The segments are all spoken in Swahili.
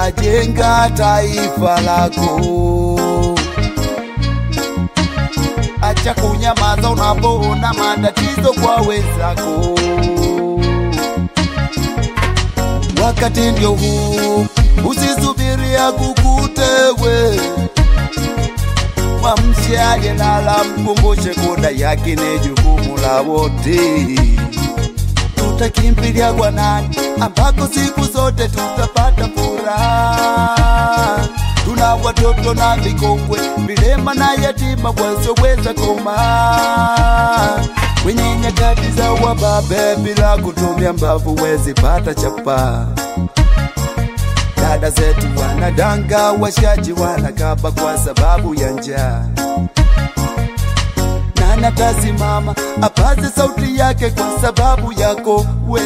utajenga taifa lako. Acha kunyamaza unapoona matatizo kwa wenzako. Wakati ndio huu, usisubiria kukutewe. Mwamshe aliyelala, mkumbushe koda yake ni jukumu la wote. Tutakimbilia kwa nani ambako siku zote tutapata furaha? Tuna watoto na vikongwe, vilema na yatima wasioweza koma kwenye nyakati za wababe, bila kutumia mbavu wezi pata chapa. Dada zetu wanadanga, washaji wanakaba kwa sababu ya njaa. Nani atasimama apaze sauti yake kwa sababu yako we?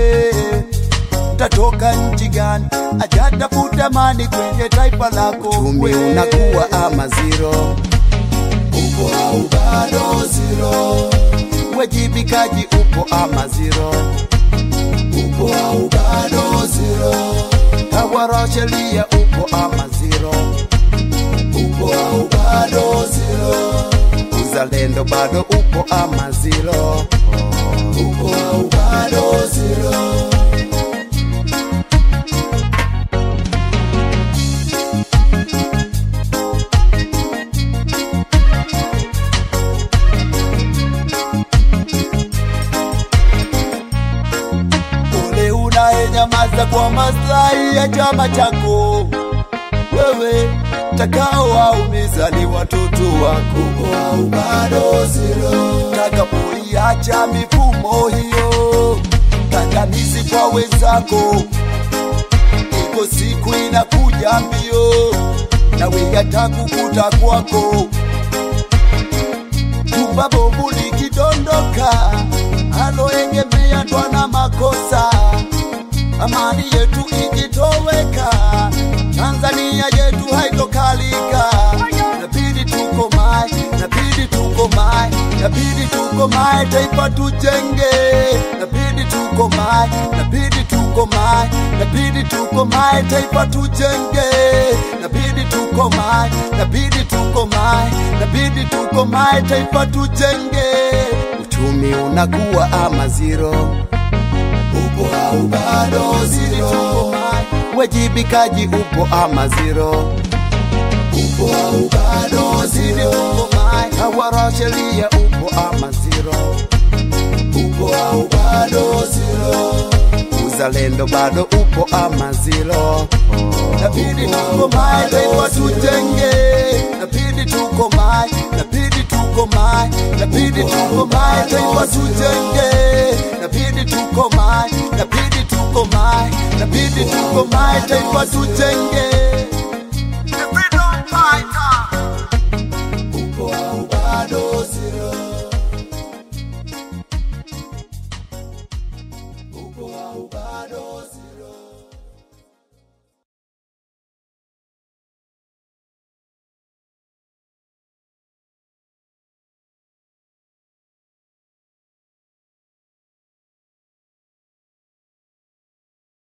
Tatoka nchi gani ajatafuta amani kwenye taifa lako? Uchumi unakuwa ama zero, upo au bado zero? Wajibikaji upo ama zero, upo au bado zero? Tawara wa sheria upo ama zero, upo au bado zero? Uzalendo bado upo ama zero, upo au bado zero? Ule unayenyamaza kwa maslahi ya chama chako, wewe takao waumiza ni watoto wako au bado zero? Takapoiacha mifumo hiyo kandamizi kwa wenzako, iko siku inakuja mbio, nawe yatakukuta kwako jumba bovu likidondoka, aloegemea twana makosa, amani yetu ikitoweka, Tanzania yetu haitokalika. Nabidi tukomae, nabidi tukomae, nabidi tukomae, taifa tujenge. Nabidi tukomae, nabidi tukomae, nabidi tukomae, taifa tujenge. Nabidi tukomae, nabidi tukomae, nabidi tukomae, taifa tujenge. Uchumi unakuwa ama zero upo au bado zero? Wajibikaji upo ama zero? Upo au bado zero? Tawara wa sheria upo ama zero? Upo au bado zero? Uzalendo bado upo ama zero? Nabidi tukomae, taifa tujenge. Nabidi tukomae, nabidi tukomae, nabidi tukomae, taifa tujenge. Nabidi tukomae, nabidi tukomae, nabidi tukomae, taifa tujenge.